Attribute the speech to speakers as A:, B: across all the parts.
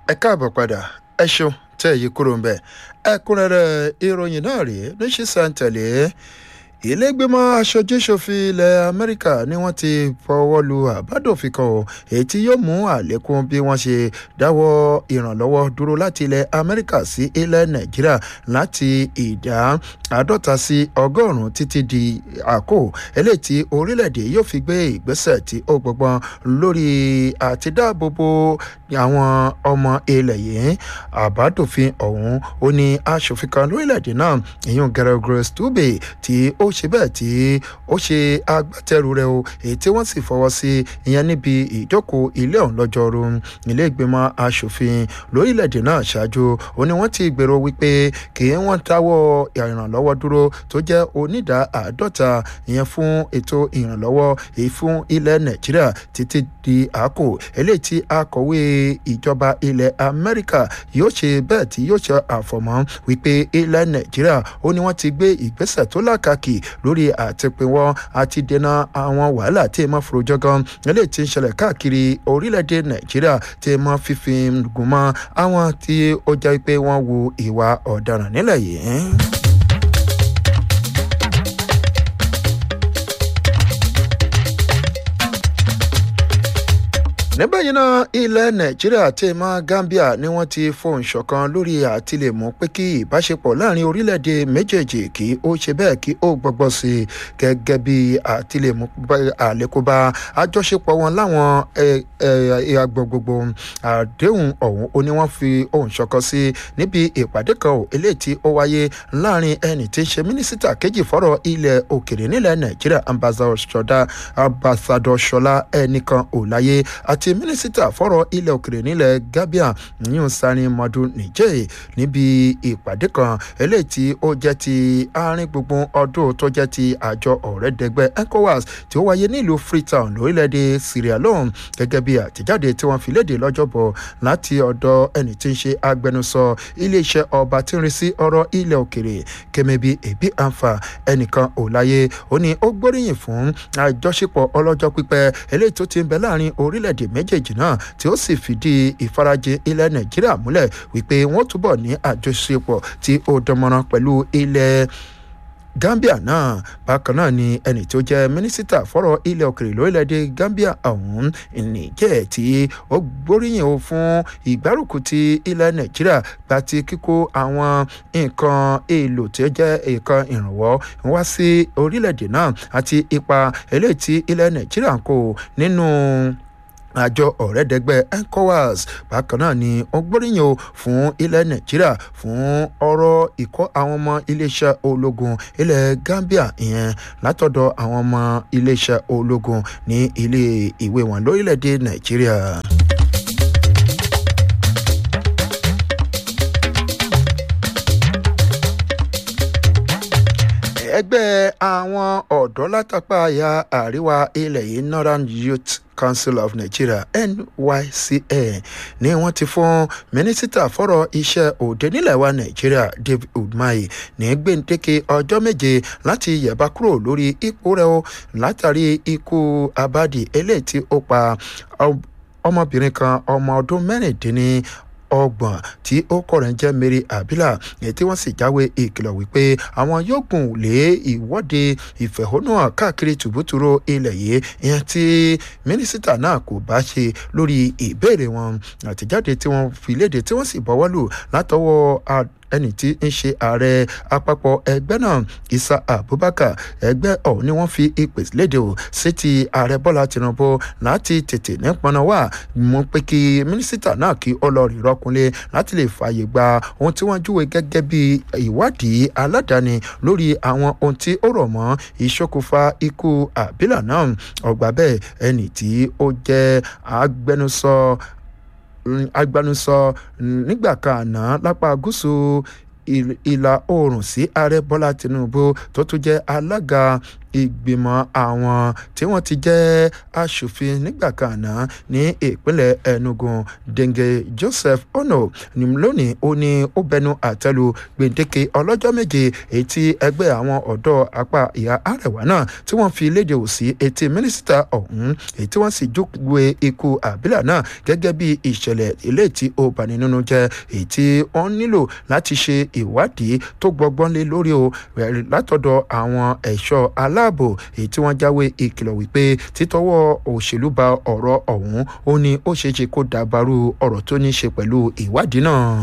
A: ẹ káàbọ̀ padà ẹ ṣeun tẹ́ èyí kúrò ń bẹ̀ ẹ̀kúnrẹ́rẹ́ ìròyìn náà rèé ní sísàǹtẹ̀lé ìlẹ́gbẹ̀mọ aṣojú-ṣòfin ilẹ̀ amẹ́ríkà ni wọ́n ti fọwọ́ lu àbádòfin kan o èyí tí yóò mú àlékún bí wọ́n ṣe dáwọ́ ìrànlọ́wọ́ dúró láti ilẹ̀ amẹ́ríkà sí ilẹ̀ nàìjíríà láti ìdá àádọ́ta sí ọgọ́rùn-ún títí di àkó eléyìí tí orílẹ̀-èdè yóò fi gbé ìgbésẹ̀ tí ó gbọgbọ́n lórí àti dáàbòbò àwọn ọmọ ilẹ̀ yìí àbádòfin ọ̀hún ó ní aṣòfin kan lórílẹ̀-èdè náà ìyún Gregory Stube tí ó ṣe bẹ́ẹ̀ tí ó ṣe agbátẹrù rẹ̀ o èyí tí wọ́n sì fọwọ́ sí ìyẹn níbi ìjókòó ilé ọ̀hún lọ́jọ́rú ilé ìgbìmọ̀ aṣòfin lórílẹ̀‐èdè náà ṣáájú ó ní wọ́n ti gbèrò wípé kì í wọ́n dáwọ́ ìrànlọ́wọ́ dúró tó jẹ́ onídàá àádọ́ta ìyẹn fún ètò ìrànlọ́wọ́ èyí fún ilẹ̀ nàìjíríà títí di àkó eléyìí tí akọ̀wé ìjọba ilẹ̀ amẹ́ríkà yóò ṣe bẹ́ẹ̀ tí yóò ṣe àfọ̀mọ́ wípé ilẹ̀ nàìjíríà ó ní wọ́n ti gbé ìgbésẹ̀ tó lákàkì lórí àtìpínwọ́ àti dènà àwọn wàhálà tí ẹ máa forojọ́ gan eléyìí tí ń ṣẹlẹ̀ káàkiri orílẹ̀-èdè nàìjíríà tí ẹ máa fífi gùn mọ́ àwọn tí ó jẹ́ pé wọ́n wu ìwà ọ̀daràn nílẹ̀ yìí. níbẹ̀yìn náà ilẹ̀ nàìjíríà àti ìmọ̀ gambia ni wọ́n ti fohùn ṣọ̀kan lórí àtìlẹ́mú pé kí ìbáṣepọ̀ láàrin orílẹ̀-èdè méjèèjì kí ó ṣe bẹ́ẹ̀ kí ó gbọ́gbọ́ sí i gẹ́gẹ́ bí àtìlẹ́mú àlékóbá àjọṣepọ̀ wọn láwọn agbọ̀ gbogbo àdéhùn ọ̀hún ó ní wọ́n fi ohùn ṣọ̀kan sí níbi ìpàdé kan ò eléyìí tí ó wáyé láàrin ẹni tí ń ṣe mínísítà kejì fọ́rọ̀ ilẹ̀ òkèrè nílẹ̀ nàìjíríà ambassador ṣọlá ẹnìkan ò láyé àti àti mínísítà fọ́rọ̀ ilẹ̀ òkèrè nílẹ̀ gambia yíyún sani madu nìjẹ́ níbi ìpàdé kan eléyìí tí ó jẹ́ ti àárín gbùngbùn ọdún tó jẹ́ ti àjọ ọ̀rẹ́dẹ́gbẹ́ ecowas tí ó wáyé nílùú freetown lórílẹ̀‐èdè sierra leone gẹ́gẹ́ bí àtẹ̀jáde tí wọ́n fi léde lọ́jọ́bọ̀ láti ọ̀dọ̀ ẹni tí ń ṣe agbẹnusọ iléeṣẹ́ ọba tí ń rí sí ọ̀rọ̀ ilẹ̀ òkèrè kẹmẹ́bí ẹ̀bí àǹfà ẹnìkan ò láyé ó ní ó gbóríyìn fún àjọṣepọ̀ ọlọ́jọ́ pípẹ́ eléyìí tó ti ń bẹ láàrin orílẹ̀-èdè méjèèjì náà tí ó sì fìdí ìfarajìn ilẹ̀ nàìjíríà múlẹ̀ wípé wọ́n túbọ̀ ní àjọṣepọ̀ tí ó dánmọ́rán pẹ̀lú ilẹ̀ gambia náà bákan náà ni ẹni tó jẹ́ mínísítà fọ́rọ̀ ilẹ̀ òkèrè lórílẹ̀‐èdè gambia ọ̀hún nìjẹ́ tí ó gbóríyìn o fún ìgbárùkù ti ilẹ̀ nàìjíríà gba ti kíkó àwọn nǹkan èèlò tí ó jẹ́ nǹkan ìrànwọ́ wá sí orílẹ̀‐èdè náà àti ipa eléyìí tí ilẹ̀ nàìjíríà ń kó nínú àjọ ọ̀rẹ́dẹ́gbẹ́ ecowas bákan náà ni wọ́n gbóríyìn o fún ilẹ̀ nàìjíríà fún ọ̀rọ̀ ìkọ́ àwọn ọmọ iléeṣẹ́ ológun ilẹ̀ gambia ìyẹn látọ̀dọ̀ àwọn ọmọ iléeṣẹ́ ológun ní ilé ìwé wọn lórílẹ̀‐èdè nàìjíríà. ẹgbẹ́ àwọn ọ̀dọ́ látàpá àyà àríwá ilẹ̀ yìí northern youth council of nigeria nycn ni wọ́n ti fún mínísítà fọ́rọ̀ iṣẹ́ òde nílẹ̀ wa nàìjíríà david udmahi ní gbèǹdéke ọjọ́ méje láti yẹ̀bá kúrò lórí ipò rẹ̀ o látàrí ikú abadi eléyìí tí ó pa ọmọbìnrin kan ọmọ ọdún mẹ́rìndínní ọgbọ̀n tí ó kọ̀rọ̀ ń jẹ́ mary abila èyí tí wọ́n sì jáwé ìkìlọ̀ wípé àwọn yóò gùn lé ìwọ́de ìfẹ̀hónúhàn káàkiri tùbútùrú ilẹ̀ yìí ìyẹn tí mínísítà náà kò bá ṣe lórí ìbéèrè wọn àtẹ̀jáde tí wọ́n fi léde tí wọ́n sì bọ́wọ́ lù látọwọ́ ẹni tí ń ṣe ààrẹ àpapọ̀ ẹgbẹ́ náà isa abubakar ẹgbẹ́ ọ̀hún ni wọ́n fi ìpè léde o sí ti ààrẹ bọ́lá tinubu láti tètè nípọnà wà mú pé kí mínísítà náà kí ó lọ rí rọkùnlé láti lè fààyè gba ohun tí wọ́n júwe gẹ́gẹ́ bí ìwádìí aládàáni lórí àwọn ohun tí ó rọ̀ mọ́ ìṣokùnfà ikú àbílà náà ọgbà bẹ́ẹ̀ ẹni tí ó jẹ́ agbẹnusọ agbanusọ nígbà kan àná lápá gúúsù ìlà oòrùn sí ààrẹ bọ́lá tinubu tó tún jẹ́ alága ìgbìmọ̀ àwọn tí wọ́n ti jẹ́ aṣòfin nígbà kan àná ní ìpínlẹ̀ enugu denge joseph ono ní lónìí ó ní ó bẹnu àtẹ́lu gbèǹdéke ọlọ́jọ́ méje èyí tí ẹgbẹ́ àwọn ọ̀dọ́ apá ìhà àrẹ̀wá náà tí wọ́n fi léde òsì etí mínísítà ọ̀hún èyí tí wọ́n sì júwe ikú àbílà náà gẹ́gẹ́ bí ìṣẹ̀lẹ̀ ilé tí ó bani nínú jẹ́ èyí tí wọ́n nílò láti ṣe ìwádìí tó gbọgbọ́n lé lórí o látọ̀dọ̀ àwọn ẹ̀ṣọ́ aláàbò èyí tí wọ́n jáwé ìkìlọ̀ wípé títọ́wọ́ òṣèlú ba ọ̀rọ̀ ọ̀hún ó ní ó ṣeé ṣe kó dàbàrú ọ̀rọ̀ tó ní ṣe pẹ̀lú ìwádìí náà.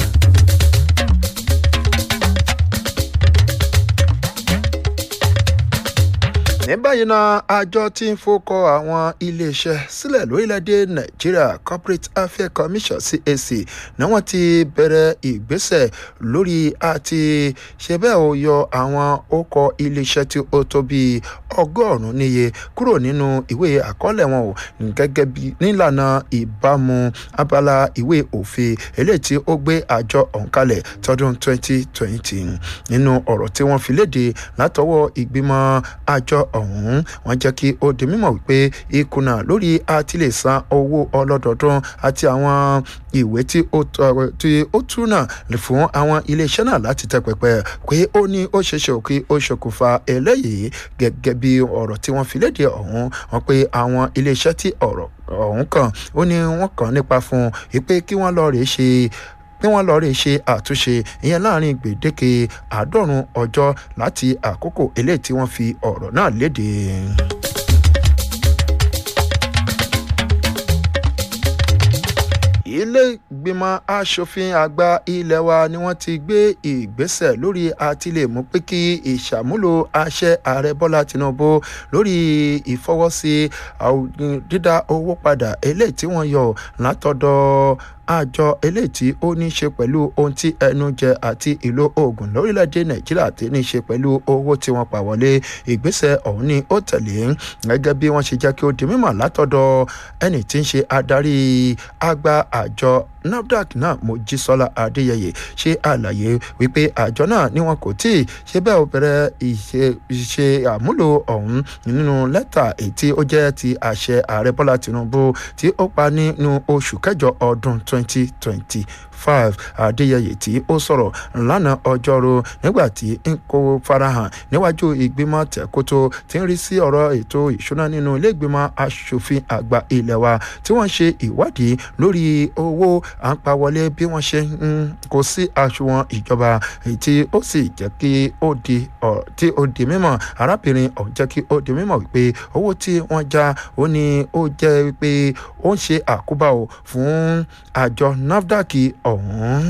A: ní báyìí náà àjọ tí ń fọkọ àwọn iléeṣẹ́ sílẹ̀ lórílẹ̀‐èdè nàìjíríà corporate affairs commission cac ni wọ́n ti bẹ̀rẹ̀ ìgbésẹ̀ lórí àti ṣe bẹ́ẹ̀ ó yọ àwọn ọkọ̀ iléeṣẹ́ tí ó tó bíi ọgọ́rùn-ún níye kúrò nínú ìwé àkọọ́lẹ̀ wọn ò gẹ́gẹ́ bí nílànà ìbámu abala ìwé òfin eléyìí tí ó gbé àjọ ọ̀hún kalẹ̀ tọdún 2020 nínú ọ̀rọ̀ tí wọ́n fi léde látọwọ́ ìgbìmọ̀ àjọ ọ̀hún wọ́n jẹ́ kí ó di mímọ̀ wípé ìkùnà lórí àtìlẹ̀ san owó ọlọ́dọọdún àti àwọn ìwé tí ó túnà fún àwọn iléeṣẹ́ náà láti tẹ pẹpẹ pé ó ní ó ṣeéṣe kí ó ṣokùnfà eléyìí gẹ́gẹ́ bí ọ̀rọ̀ tí wọ́n fi léde ọ̀hún wọn pé àwọn iléeṣẹ́ tí ọ̀rọ̀ ọ̀hún kàn ó ní wọ́n kàn nípa fún un pé kí wọ́n lọ rèé ṣe kí wọ́n lọ́ọ́ rè ṣe àtúnṣe ìyẹn láàrin gbèdéke àádọ́rùn ọjọ́ láti àkókò eléyìí tí wọ́n fi ọ̀rọ̀ náà léde. ilé ìgbìmọ̀ asòfin àgbà ilé wa ni wọ́n ti gbé ìgbésẹ̀ lórí àtìlẹ̀ mú pé kí ìṣàmúlò àṣẹ ààrẹ bọ́lá tinubu lórí ìfọwọ́sí dídá owó padà eléyìí tí wọ́n yọ látọ̀dọ̀ àjọ eléyìí tí ó ní í ṣe pẹ̀lú ohun tí ẹnu jẹ àti ìlò oògùn lórílẹ̀‐èdè nàìjíríà tí ní í ṣe pẹ̀lú owó tí wọ́n pa wọlé ìgbésẹ̀ ọ̀hún ni ó tẹ̀lé gẹ́gẹ́ bí wọ́n ṣe jẹ́ kí ó di mímọ̀ látọ̀dọ̀ ẹni tí ń ṣe adarí àgbà àjọ nafdac náà mojísọ́lá adéyẹyẹ ṣe àlàyé wípé àjọ náà ni wọn kò tí ì ṣe bẹ́ẹ̀ ó bẹ̀rẹ̀ ìṣe àmúlò ọ̀hún nínú lẹ́tà èyí tí ó jẹ́ ti àṣẹ ààrẹ bọ́lá tinubu tí ó pa nínú oṣù kẹjọ ọdún twenty twenty five adéyẹyẹ tí ó sọ̀rọ̀ lánàá ọjọ́rú nígbà tí ń kó farahàn níwájú ìgbìmọ̀ tẹ̀kótó tí ń rí sí ọ̀rọ̀ ètò ìṣúná nínú ilé ìgbìmọ̀ asòfin àgbà ilé wa tí wọ́n ṣe ìwádìí lórí owó à ń pa wọlé bí wọ́n ṣe ń kó sí àṣùwọ̀n ìjọba èyí tí ó sì jẹ́ kí ó di tí ó di mímọ̀ arábìnrin ọ̀hún jẹ́ kí ó di mímọ̀ wípé owó tí wọ́n já ó ní ó jẹ́ wípé ó ń ṣe àkóbá o fún àjọ nafdac ọ̀hún.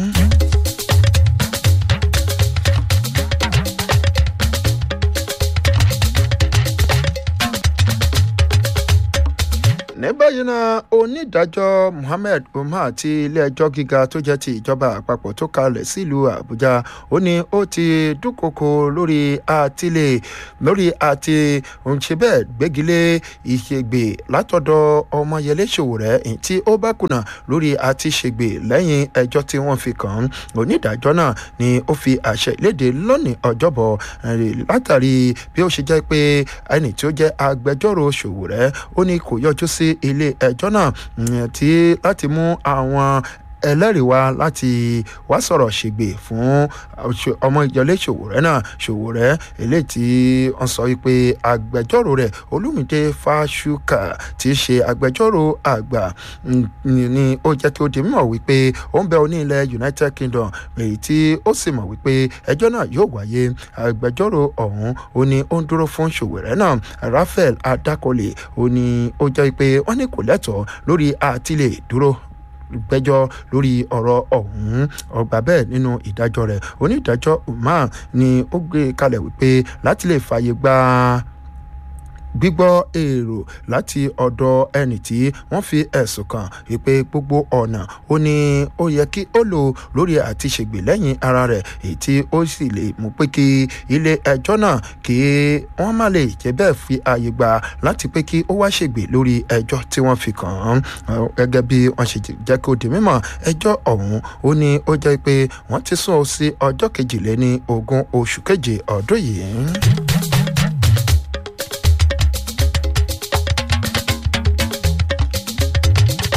A: ní báyìí náà onídàájọ́ muhammed umar ti ilé-ẹjọ́ gíga tó jẹ́ ti ìjọba àpapọ̀ tó kalẹ̀ sílùú àbújá ó ní ó ti dúnkokò lórí àtìlẹ̀ lórí àti òǹṣe bẹ́ẹ̀ gbégilé ìṣègbè látọ̀dọ̀ ọmọyẹlé ṣòwòrẹ́ tí ó bá kùnà lórí àti ṣègbè lẹ́yìn ẹjọ́ tí wọ́n fi kàn án onídàájọ́ náà ni ó fi àṣẹ ìlédè lónìí ọjọ́bọ̀ látàrí bí ó ṣe jẹ́ pé ẹni tí ó jẹ́ agbẹjọ́rò ṣòwòrẹ́ ó ní kò yọjú sí ilé ẹjọ́ náà tí láti mú àwọn ẹlẹ́rìí wá láti wá sọ̀rọ̀ ṣègbè fún ọmọ ìjọlé ṣòwòrẹ́ náà ṣòwòrẹ́ eléyìí tí wọ́n sọ wípé agbẹjọ́rò rẹ̀ olúmídé fáṣúkà tí í ṣe agbẹjọ́rò àgbà ni ó jẹ́ kí ó di mímọ̀ wípé ó ń bẹ oní ilẹ̀ united kingdom èyí tí ó sì mọ̀ wípé ẹjọ́ náà yóò wáyé agbẹjọ́rò ọ̀hún ó ní ó ń dúró fún ṣòwòrẹ́ náà raphael adakole ó ní ó jẹ́ pé wọ́n ní kò lẹ́tọ̀ọ́ lórí àtìlẹ̀ dúró gbẹ́jọ́ lórí ọ̀rọ̀ ọ̀hún ọgbà bẹ́ẹ̀ nínú ìdájọ́ rẹ̀ onídàájọ́ umar ni ó gbé kalẹ̀ wípé láti lè fààyè gba gbígbọ́ èrò láti ọ̀dọ̀ ẹni tí wọ́n fi ẹ̀sùn kàn wípé gbogbo ọ̀nà ó ní ó yẹ kí ó lò lórí àti ṣègbè lẹ́yìn ara rẹ̀ èyí tí ó sì lè mú pé kí ilé ẹjọ́ náà kí wọ́n má lè jẹ́ bẹ́ẹ̀ fi ààyè gbà láti pé kí ó wá ṣègbè lórí ẹjọ́ tí wọ́n fi kàn án gẹ́gẹ́ bí wọ́n ṣe jẹ́ kó di mímọ̀ ẹjọ́ ọ̀hún ó ní ó jẹ́ pé wọ́n ti sún ọ sí ọjọ́ kejìléní ogún oṣù keje ọdún yìí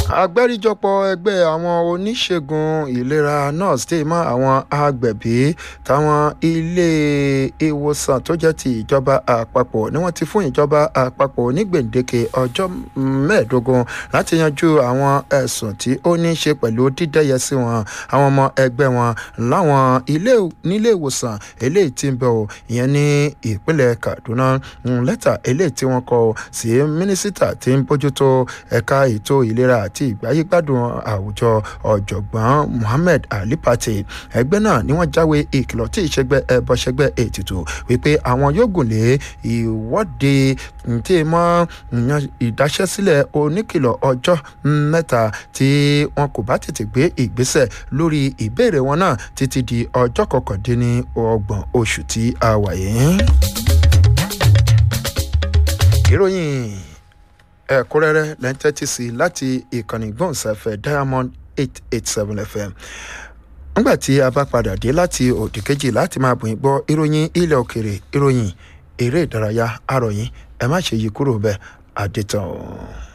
A: agbáríjọpọ̀ ẹgbẹ́ àwọn oníṣègùn ìlera nurse dé mọ́ àwọn agbẹ̀bí táwọn ilé ìwòsàn tó jẹ́ ti ìjọba àpapọ̀ ni wọ́n ti fún ìjọba àpapọ̀ ní gbèǹdéke ọjọ́ mẹ́ẹ̀ẹ́dógún láti yanjú àwọn ẹ̀sùn tí ó ní í ṣe pẹ̀lú dídẹ́yẹ sí wọn àwọn ọmọ ẹgbẹ́ wọn láwọn ilé nílé ìwòsàn eléyìí tí ń bẹ̀ ọ́ ìyẹn ní ìpínlẹ̀ kaduna lẹ́tà eléyìí tí wọ́n kọ sí mínísítà tí ń bójútó ẹ̀ka ètò ìlera àti ìgbáyégbádùn àwùjọ ọ̀jọ̀gbọ́n muhammed ali pate ẹgbẹ́ náà ni wọ́n jáwé ìkìlọ̀ tí ìṣẹ́gbẹ́ ẹbọṣẹ́gbẹ́ ètùtù wípé àwọn yóò gùn lé ìwọ́de tí mọ́ ìdáṣẹ́sílẹ̀ oníkìlọ̀ ọjọ́ mẹ́ta tí wọn kò bá tètè gbé ìgbésẹ̀ lórí ìbéèrè wọn náà títí di ọjọ́ kọkàndínní ọgbọ̀n oṣù tí a wà yìí. ìròyìn ẹ̀kúnrẹ́rẹ́ lẹ́ńtẹ́tì sí láti ìkànnì gbọ̀nsáfẹ́ diamond eight eight seven fm nígbà tí a bá padà dé láti òdì kejì láti máa bùn gbọ́ ìròyìn ilẹ̀ òkèrè ìròyìn eré ìdárayá àròyìn ẹ má ṣe yí kúrò bẹ́ẹ̀ àdètàn.